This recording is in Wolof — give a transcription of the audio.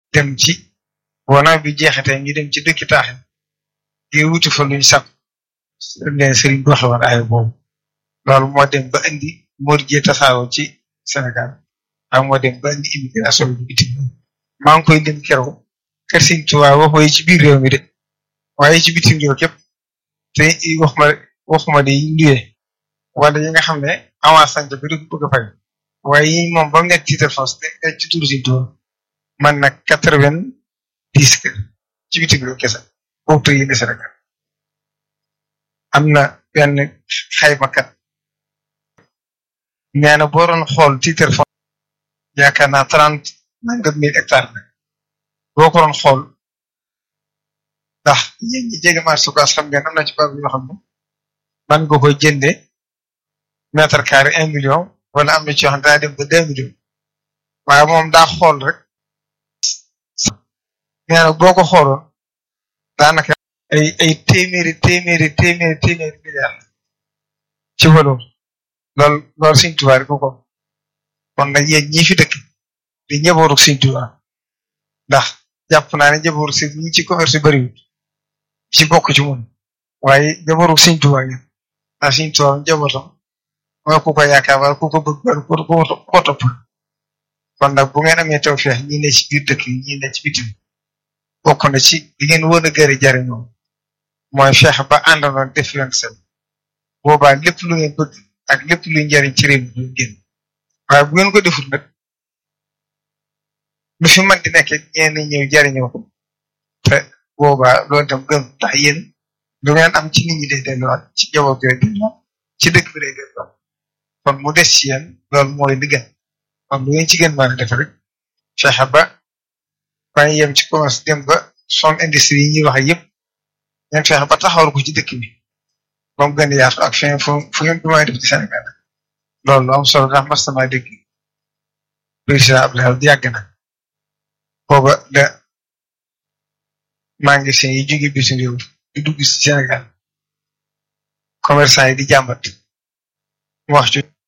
dem ci wona bi jeexatee ñu dem ci dëkki taax ngir wuti fa luñ sàpp leen sëriñ bi waxe woon ay boobu loolu moo dem ba indi mor jee tasaaroo ci Sénégal ak moo dem ba indi immigration bi bitim maa ngi koy lim keroog kër Sëriñ Tuubaa waxoo yi ci biir réew mi de waaye ci bitim réew képp te waxuma waxuma de yi luyee wala yi nga xam ne avance sànq bi du bëgg a fay waaye yi moom ba mu nekk titre foncier nekk ci turu Sëriñ Tuubaa man nag quatre-vingt-dix kër ci bitim réew kese boobu tey yéen Sénégal am na benn xaymakat nee na boo doon xool titre foncier yaakaar naa trente nangam mille hectares la boo ko doon xool ndax yéen ñi jege marché Ocass xam ngeen am na ci bab yoo xam ne man nga koy jënde mètre carré un million wala am na ci yoo xam ne daa dem ba deux millions waaye moom daa xool rek nee na boo ko xooloon daanaka ay ay téeméeri téeméeri téeméeri téeméeri milliards ci valeur loolu loolu Sëriñ Tuubaa rek ko kon nag yéen ñi fi dëkk di ñëbooru Sëriñ Tuubaa ndax jàpp naa ne njabootu si ñi ci commerce yu bëriwul ci bokk ci mun waaye njabootu Sëriñ Tuubaa ngeen ndax Sëriñ Tuubaa njabootam mooy ku ko yaakaar wala ku ko bëgg wala ku ko topp kon nag bu ngeen amee tawfeex ñi ne ci biir dëkk yi ñi ne ci bitim bokk na ci li ngeen wën a gëri jariñoo mooy feex ba àndandoo def yoon seen boobaa lépp lu ngeen bëgg ak lépp luy njariñ ci réew mi du génn waaye bu ngeen ko deful nag lu fi mën di nekk ñeen ñëw jariñoo ko te boobaa loolu tam gën tax yéen lu ngeen am ci nit ñi day delluwaat ci jaboot bi day delluwaat ci dëkk bi day delluwaat kon mu des ci yéen loolu mooy li gën kon lu ngeen ci gën mën a def rek fexe ba bañ yem ci commerce dem ba son industrie yi ñuy wax yëpp ngeen fexe ba taxawal ko ci dëkk bi ba mu gën a yaatu ak fin fu fu ngeen ko mën a def ci Sénégal loolu lu am solo ndax mas sama dégg président Abdoulaye Wade yàgg na booba da magasin yi jóge bitim réew di dugg ci Sénégal commerçant yi di jàmbat wax ci